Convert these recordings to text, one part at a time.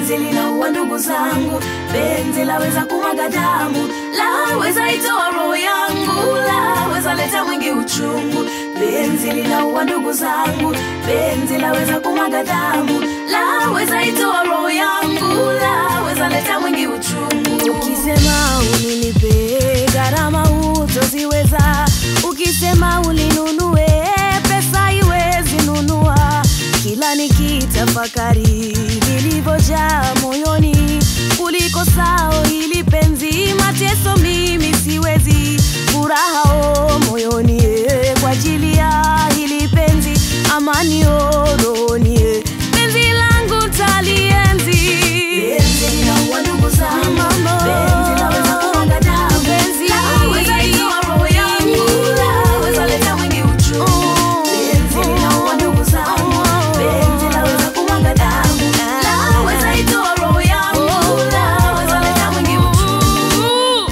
penzi linaua ndugu zangu, penzi laweza kumwaga damu, laweza itoa roho yangu, laweza leta mwingi uchungu. Penzi linaua ndugu zangu, penzi laweza kumwaga damu, laweza itoa roho yangu, laweza leta mwingi uchungu. Ukisema unilipe gharama hutoziweza, ukisema ulinunue pesa iwezi nunua. Kila nikitafakari vilivyojaa moyoni, kuliko sao hili penzi, mateso mimi siwezi, furaha o moyoni eh, kwa ajili ya hili penzi, amani o rohoni eh, penzi langu talienzi. Penzi linaua ndugu zangu, penzi laweza kumwaga damu, penzi laweza itoa roho yangu, laweza leta mwingi uchungu. Penzi linaua ndugu zangu, penzi laweza kumwaga damu, laweza itoa roho yangu, laweza leta mwingi uchungu.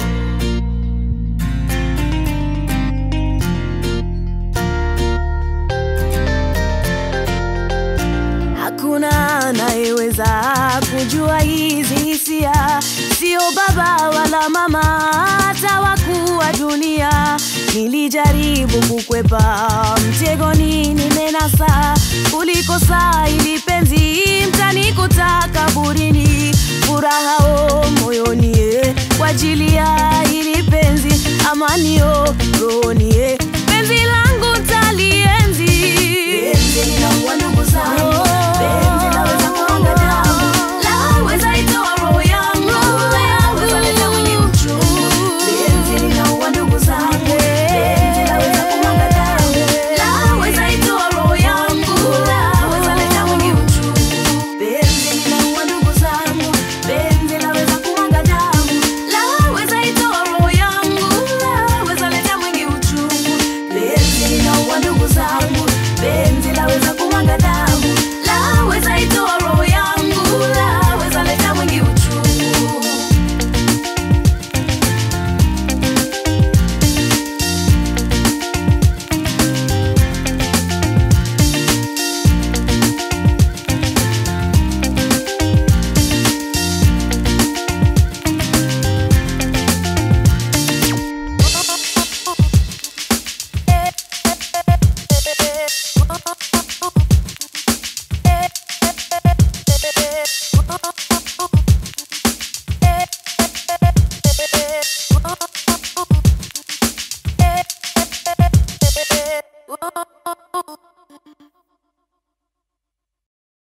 Hakuna anayeweza kujua hizi hisia, sio baba wala mama, hata wakuu wa dunia. Nilijaribu kukwepa mtegoni, nimenasa kuliko saa ili penzi mtanikuta kaburini, furaha o moyoni eh, kwa ajili ya hili penzi, amani o rohoni eh, penzi langu talienzi. Penzi linaua ndugu zangu, penzi laweza kumwaga damu, laweza itoa roho yangu, laweza leta mwingi uchungu. Penzi linaua ndugu zangu, penzi laweza kumwaga damu, laweza itoa roho yangu, laweza leta mwingi uchungu. Penzi linaua ndugu zangu, penzi laweza kumwaga damu, laweza itoa roho yangu, laweza leta mwingi uchungu. Penzi linaua ndugu zangu, penzi laweza kumwaga damu, laweza itoa roho yangu, laweza leta mwingi uchungu. Whoa.